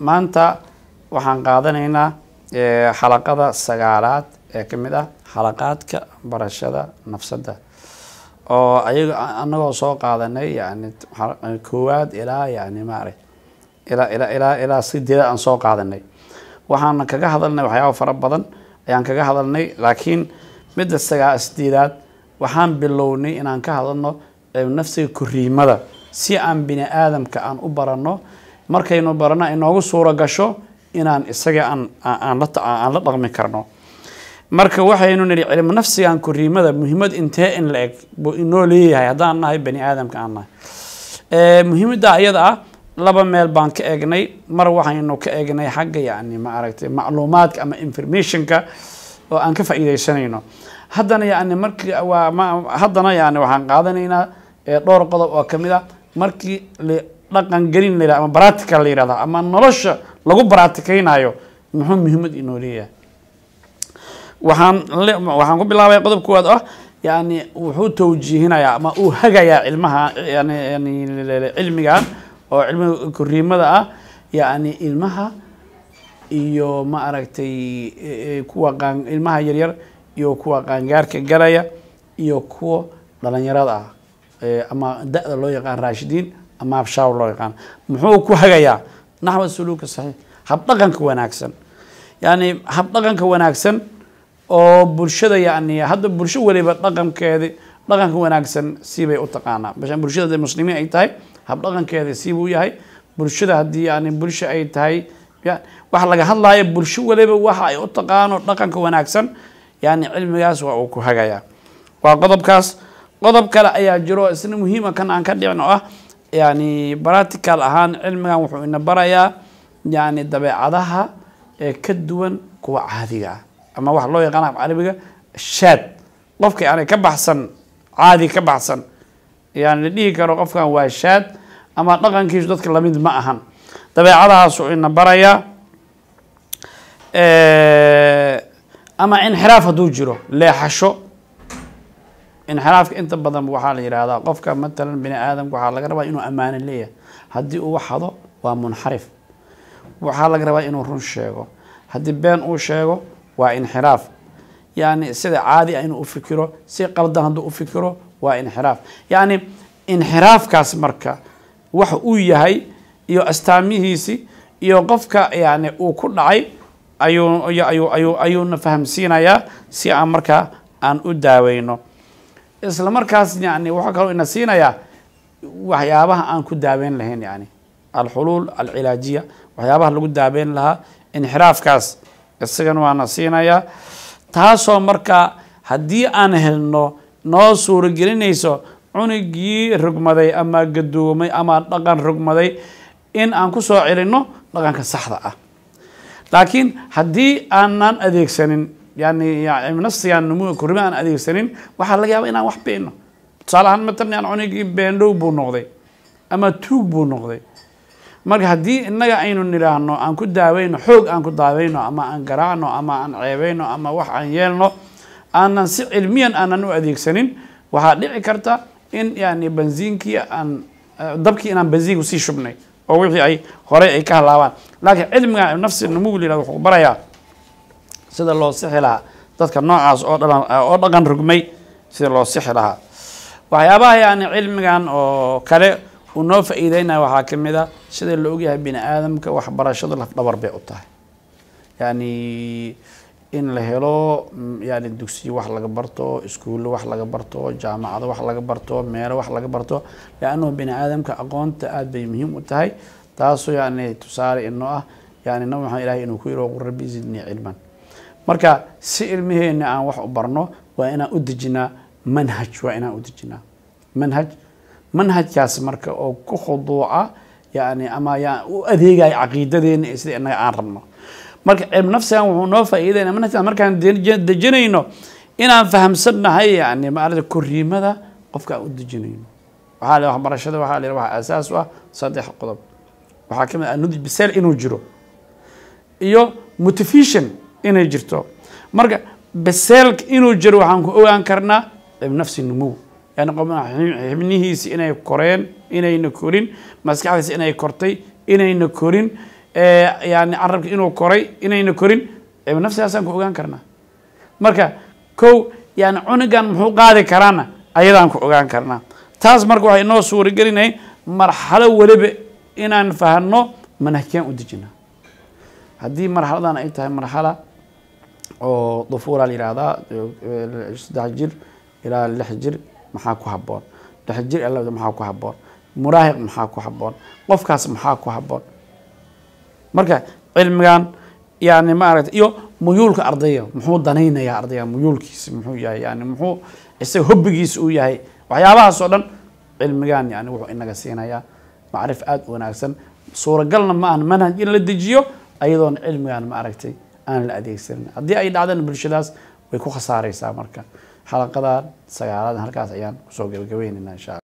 maanta waxaan qaadanaynaa xalaqada sagaalaad ee ka mid ah xalaqaadka barashada nafsadda oo ayaga anagoo soo qaadanay yani koowaad ilaa yani maarag ilaa ilaa ilaa ilaa sideeda aan soo qaadanay waxaan kaga hadalnay waxyaaba fara badan ayaan kaga hadalnay laakiin midda sagaa sideedaad waxaan bilownay inaan ka hadalno nafsiga koriimada si aan bini aadamka aan u baranno markaynu barano inoogu suuro gasho inaan isaga aan aan la aan la dhaqmi karno marka waxaynu nidhi cilmu nafsigan koriimada muhiimad intee in la eg buu inoo leeyahay haddaan nahay bani aadamka aan nahay muhiimadda ayada ah laba meel baan ka eegnay mar waxaynu ka eegnay xagga yani ma aragtay macluumaadka ama informationka oo aan ka faa'iidaysanayno haddana yani markii waa ma haddana yani waxaan qaadanaynaa dhowr qodob oo kamid ah markii dhaqan gelin la yihahdo ama practical la yihahdo ama nolosha lagu baratikeynayo muxuu muhiimad inoo leeyahay waxaan waxaan ku bilaabay qodob kuwaad ah yani wuxuu tawjiihinayaa ama uu hagayaa cilmaha yani yani cilmigan oo cilmiga koriimada ah yani ilmaha iyo ma aragtay kuwa qaan ilmaha yaryar iyo kuwa qaangaarka galaya iyo kuwa dhalinyarada ah ama da-da loo yaqaan raashidiin ama abshaaw loo yaqaan muxuu ku hagayaa naxwa suluuka saxiix habdhaqanka wanaagsan yani habdhaqanka wanaagsan oo bulshada yani hadda bulsho waliba dhaqankeedi dhaqanka wanaagsan siibay u taqaanaa bulshada muslimiin ay tahay habdhaqankeeda siibuu yahay bulshada haddii yani bulsho ay tahay waxa laga hadlaayo bulsho waliba waxa ay u taqaano dhaqanka wanaagsan yani cilmigaas waa uu ku hagayaa waa qodobkaas qodob kale ayaa jiro isna muhiima kan aan ka dhicin oo ah yani practical ahaan cilmigan wuxuu ina barayaa yani dabeecadaha ee ka duwan kuwa caadiga ah ama waxa loo yaqaan af carabiga shaad qofka yani ka baxsan caadi ka baxsan yani la dhihi karo qofkan waa shaad ama dhaqankiisu dadka lamid ma ahan dabeecadahaasuu ina barayaa ama inxiraaf hadduu jiro leexasho inxiraafka inta badan waxaa la yihahdaa qofka matalan bini aadamka waxaa laga rabaa inuu ammaano leeyahay haddii uu waxado waa munxarif waxaa laga rabaa inuu run sheego haddii been uu sheego waa inxiraaf yani sida caadi ah inuu ufikiro si qaldan hadduu ufikiro waa inxiraaf yani inxiraafkaas marka waxa uu yahay iyo astaamihiisi iyo qofka yani uu ku dhacay ayuu ayuu ayuu ayuuna fahamsiinayaa si aan markaa aan u daaweyno isla markaas yani waxaa kaloo ina siinayaa waxyaabaha aan ku daaweyn lahayn yani alxuluul alcilaajiya waxyaabaha lagu daaweyn lahaa inxiraafkaas isagana waana siinayaa taasoo markaa haddii aan helno noo suuragelinayso cunugii rogmaday ama gadoomay ama dhaqan rogmaday in aan ku soo celinno dhaqanka saxda ah laakiin haddii aanan adeegsanin yani nafsigan numuga korrima aan adeegsanin waxaa laga yaaba inaan wax beeno tusaale ahaan matalan yan cunugii beendhow buu noqday ama tuug buu noqday marka haddii innaga aynu nidhaahno aan ku daaweyno xoog aan ku daaweyno ama aan garaacno ama aan ceebeyno ama wax aan yeelno aanan si cilmiyan aanan u adeegsanin waxaa dhici karta in yani benziinkii aan dabkii inaan benziinku sii shubnay oo wixii ay horey ay ka halaabaan laakiin cilmiga nafsi numugu la yihahdo wuxuu barayaa sida loo sixi lahaa dadka noocaas oo dhan oo dhaqan rugmay sida loo sixi lahaa waxyaabaha yani cilmigan oo kale uu noo faa-iideynaya waxaa kamid a sida la ogyahay bini aadamka waxbarashada lafdhabar bay u tahay yani in la helo yani dugsiyo wax laga barto iskuullo wax laga barto jaamacado wax laga barto meelo wax laga barto leannahu bini aadamka aqoonta aada bay muhiim u tahay taasoo yani tusaale inoo ah yani nabi maxamed ilahay inuu ku yiro qul rabbi zidnii cilman marka si ilmiheena aan wax u barno waa inaan u dejinaa manhaj waa inaan u dejinaa manhaj manhajkaas marka oo ku khuduuca yani ama ya u adeegaya caqiidadeena iyo sida inaga aan rabno marka cilmu nafsigan wuxuu noo faa-iideynaya manhajkaas markaan dejinayno inaan fahamsannahay yani maarata koriimada qofka aan u dejinayno waxaa la waxbarashada waxaa la waxa asaas u ah saddex qodob waxaa kamid ah nudj biseel inuu jiro iyo motivation inay jirto marka biseelka inuu jiro waxaan ku ogaan karnaa cilmu nafsi numuw yani xibnihiisi inay koreen inayna korin maskaxdiisi inay kortay inayna korin yani carabka inuu koray inayna korin cilmu nafsigaasaan ku ogaan karnaa marka kow yani cunugan muxuu qaadi karaana ayadaan ku ogaan karnaa taas marka waxay inoo suuragelinay marxalo weliba inaan fahno manahkiyaan u dejina haddii marxaladan ay tahay marxala oo dufuura la yihahdaa saddex jir ilaa lix jir maxaa ku haboon lix jir ilaa maxaa ku haboon muraahiq maxaa ku haboon qofkaas maxaa ku haboon marka cilmigan yani maaragta iyo muyuulka ardayga muxuu danaynayaa ardayga muyuulkiisa muxuu yahay yani muxuu isaga hobbigiisa uu yahay waxyaabahaas oo dhan cilmigan yani wuxuu inaga siinayaa macrif aada u wanaagsan suuragalna ma ahan manhaj in la dejiyo ayadoona cilmigan ma aragtay aan la adeegsanin haddii ay dhacdana bulshadaas way ku khasaareysaa marka xalaqadan sagaaladan halkaas ayaan kusoo gabagabeynayna insha alla